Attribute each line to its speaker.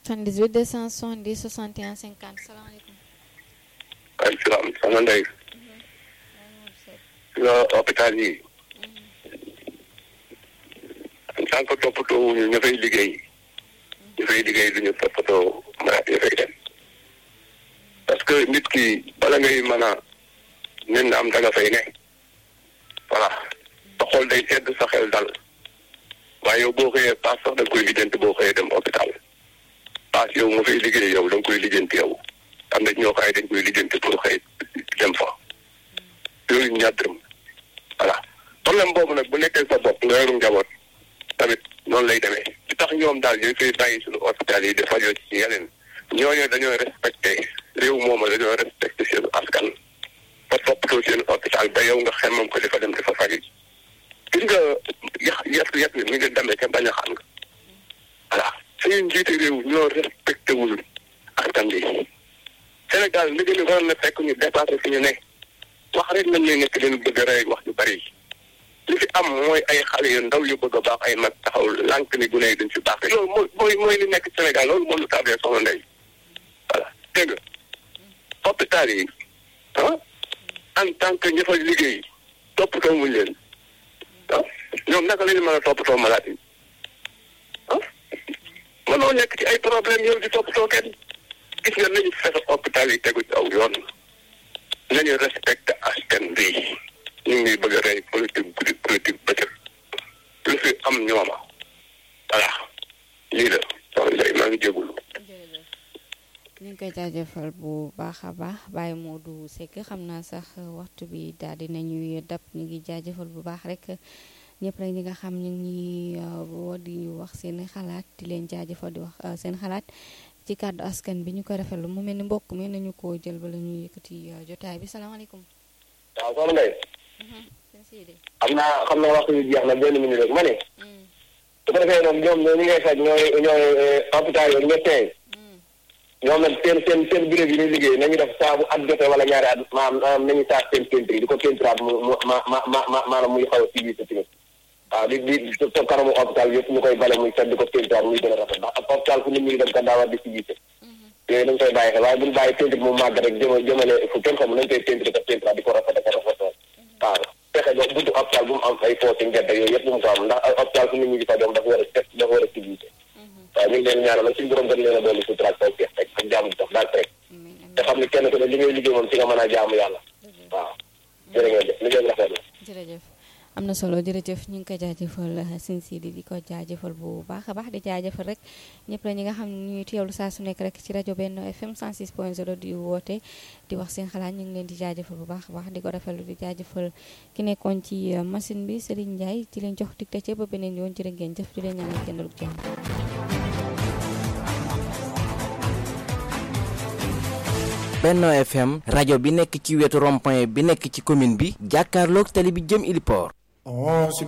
Speaker 1: 78 270 61 50 salaamaaleykum.
Speaker 2: waaleykum salaam soxna Ndeye. nga hôpital yi. en tant que toppatoo wuñu ñu fay liggéey. ñu fay liggéey du ñu toppatoo malade yi fay dem. parce que nit ki bala ngay mën a nen am danga fay ne. voilà sa xol day sedd sa xel dal. waaye yow boo xëyee paas sax da nga koy lijjanti boo xëyee dem hôpital. paas yow nga fay liggéey yow da nga koy lijjanti yow. am na ñoo xaay dañ koy lijjanti pour xëy dem fa. yooyu ñaar dërëm voilà problème boobu nag bu nekkee sa bopp nga yorum njaboot tamit noonu lay demee li tax ñoom daal ñooy fay bàyyi suñu hôpital yi dafa yoo ci yeneen ñooñu dañoo respecté réew mooma dañoo respecté seen askan ba toppatoo seen hôpital ba yow nga xemmam ko di fa dem di fa faju gis nga yax yet yet mi ngi demee ca bañ a xam nga voilà suñu njiiti réew ñoo respecté wul askan bi Sénégal li gën a waroon na fekk ñu dépassé fi ñu ne wax rek nañ ne nekk leen bëgg a rey wax ju bari li fi am mooy ay xale yu ndaw yu bëgg a baax ay mag taxaw lànk ni gune yi duñ fi baax loolu mooy mooy mooy li nekk Sénégal loolu moo lu tardé soxna Ndeye voilà dégg nga hôpital yi ah en tant que ña fa liggéey toppatoo muñ leen ah ñoom naka la ñu mën a toppatoo malade yi ah mënoo nekk ci ay problème yow di toppatoo kenn gis nga nañu fexe hôpital yi tegu ci aw yoon nañu respecté askan bi ñu ngi bëgg a rey politique guddi politique bëccëg lu fi am ñooma voilà lii la soxna Ndeye maa ngi jégul
Speaker 1: ñu ngi koy jaajëfal bu baax a baax Baye Modou Seck xam naa sax waxtu bi daal di nañuy dab ñu ngi jaajëfal bu baax rek ñëpp rek ñi nga xam ñu ngi woo di wax seen xalaat di leen jaajëfal di wax seen xalaat ci kàddu askan bi ñu koy rafetlu mu mel ni mbokk mi nañu ko jël bala ñu yëkkati jotaay bi salaamaaleykum.
Speaker 3: waaw soxna Ndeye. xam naa xam naa waxtu bi jeex na benn minute rek ma ne. su ko defee nag ñoom ñi ngay faj ñooy ñooy hôpital yi médecin yi ñoom nag seen seen seen bureau yi ñuy liggéey nañu def saa bu at jotee wala ñaari at maanaam nañu saa seen peinture di ko peinturaat mu mu ma ma ma maanaam muy xaw a civilisé tamit waaw di di toog kanamu hôpital yëpp ñu koy bale muy set di ko peinturaat muy gën a rafet ndax ak hôpital fu nit ñi dem kan daa war di civilisé yooyu nañu koy bàyyi xel waaye buñu bàyyi peinture mu màgg rek jëma jëmale fu kenn xamul nañu koy peinture ko peinturaat di ko rafet ak rafetal waaw fexe ba buntu hôpital bu mu am ay foo ci ngedd yooyu yëpp bu mu ko am ndax hôpital fu nit ñi di fa dem dafa war a set dafa war a civilisé waaw ñu ngi leen ñaanal nag suñu borom gën leen a dolli sutura ak tawfeex rek ak jaamu dox daal rek te xam ne kenn ku ne li ngay liggéey moom ci nga mën a jaamu yàlla waaw jërë ngeen jëf liggéey bi rafet na
Speaker 1: jërëjëf am na solo jërëjëf ñu ngi ko jaajëfal sin sidi di ko jaajëfal bu baax a baax di jaajëfal rek ñëpp la ñi nga xam ne ñuy teewlu saa su nekk rek ci rajo Benno FM 106.0 di woote di wax seen xalaat ñu ngi leen di jaajëfal bu baax a baax di ko rafetlu di jaajëfal ki nekkoon ci machine bi Serigne Ndiaye di leen jox digte ci ba beneen yoon jërë ngeen jëf di leen ñaanal jëndal jàmm
Speaker 4: Benno FM rajo bi nekk ci wetu rond-point bi nekk ci commune bi jàkkaarloog tali bi jëm Iliport